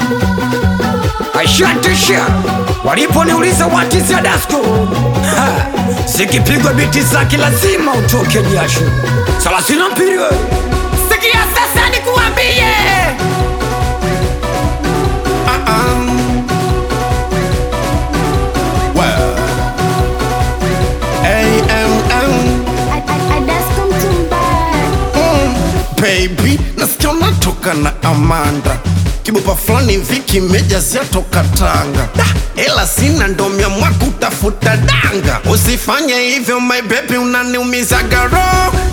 Ashatisha waliponiuliza what is your dasko, Ha, zikipigwa biti zake lazima utoke jasho. Thelathini na mbili wewe. Sikia sasa nikuambie Well, AMM, baby, nasikia unatoka na Amanda kibupa fulani viki mejazia toka Tanga Da, ela sina ndo miamwa kutafuta danga usifanye hivyo my baby unaniumiza garo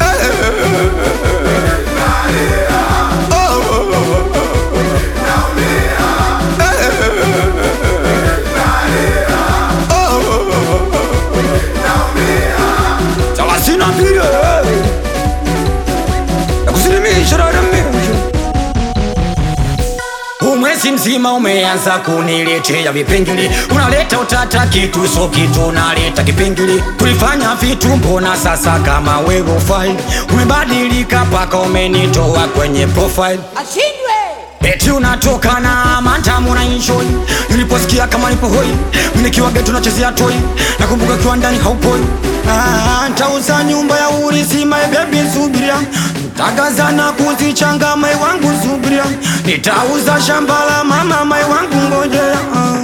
thelathini na mbili wewe. Nakusilimisha dada mimi. Huu mwezi mzima umeanza kuniletea vipengele, unaleta utata kitu so kitu, unaleta kipengele. Tulifanya vitu, mbona sasa kama wewe ufai? Umebadilika paka umenitoa kwenye profile. Eti unatoka na mantamu na enjoy Niliposikia kama nipo hoi Nikiwa geto nachezea toy Nakumbuka kiwa ndani haupoi ah, Ntauza nyumba ya urisi my baby subiria Ntagaza na kuzichanga my wangu subiria Nitauza shamba la mama my wangu ngojea ah.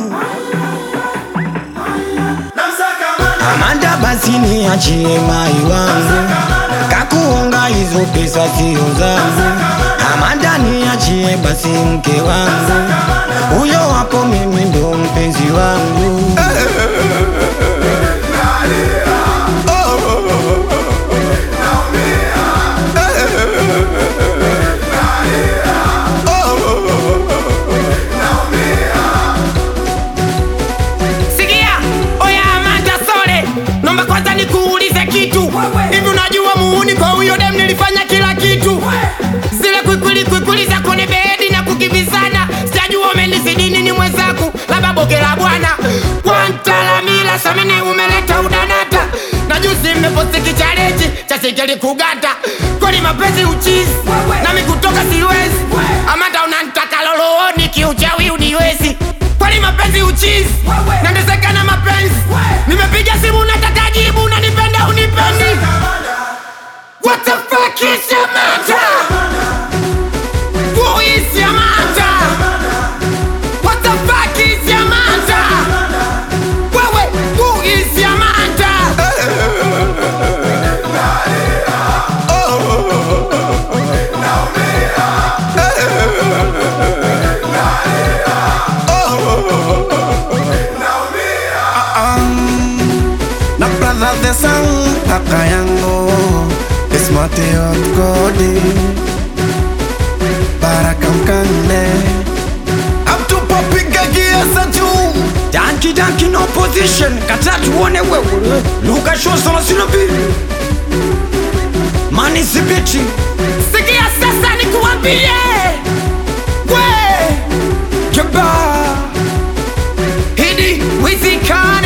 Amanda basi niachie mai wangu Kakuonga hizo pesa sio zangu Amanda niachie basi mke wangu Huyo hapo mimi ndo mpenzi wangu Sikia, oya Amanda Sole, naomba kwanza nikuulize kitu. Hivi unajua muuni kwa huyo dem nilifanya kila kitu. Zile kwikwili kwikwili za kwenye bedi na kukimbizana. Sijajua umenizidi nini mwenzangu, labda boge la bwana. Kwantalamila samini umeleta udanata. Na juzi mmeposti kichaleji cha sikeli kugata. Kwani mapenzi uchizi, nami kutoka siwezi. Amanda unanitaka lolooni kiuchawi uniwezi. Kwani mapenzi uchizi, nateseka na mapenzi. Nimepiga simu nataka jibu, unanipenda unipendi? What the fuck is your matter? Who is your matter? What the fuck is your matter? Wewe, who is your matter? na brother the sang kaka yangu Ismatio Kodi Baraka Mkande Amtupopiga kiasa juu Danki danki no position Kata tuone wewe Luka show thelathini na mbili Mani sibiti Sikia sasa nikuambie, we Keba hidi wizikana